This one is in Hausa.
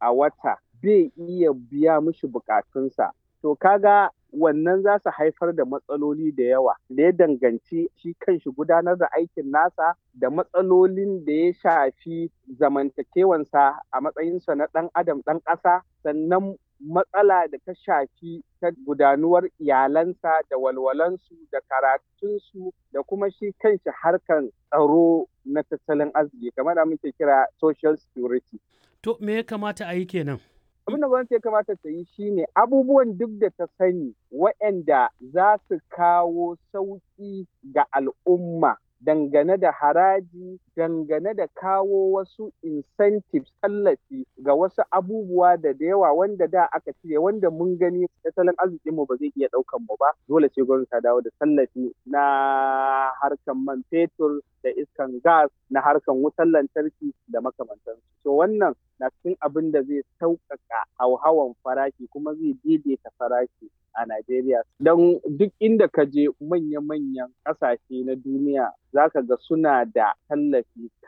a wata bai iya biya mishi bukatunsa. To kaga wannan za su haifar da matsaloli da yawa da ya danganci shi kanshi gudanar da aikin nasa da matsalolin da ya shafi zamantakewansa a matsayinsa na ɗan adam ɗan ƙasa sannan matsala da ta shafi ta gudanuwar iyalansa da walwalansu da karatunsu da kuma shi kanshi harkan tsaro na tattalin arziki kamar da muke kira social security. To me ya kamata a yi kenan? abin da gwamnati ya kamata ta yi shine abubuwan duk da ta sani waɗanda za su kawo sauƙi ga al'umma dangane da haraji dangane da kawo wasu incentives tallafi ga wasu abubuwa da da yawa wanda da aka cire wanda mun gani tattalin arzikinmu ba zai iya ɗaukan mu ba dole ce gwamnati ta dawo da tallafi na harkan man fetur da iskan gas na harkan wutar lantarki da makamantansu to wannan na cikin abin da zai sauƙaƙa hauhawan farashi kuma zai daidaita farashi a Najeriya. Don duk inda ka je manya-manyan ƙasashe na duniya za ka ga suna da tallafi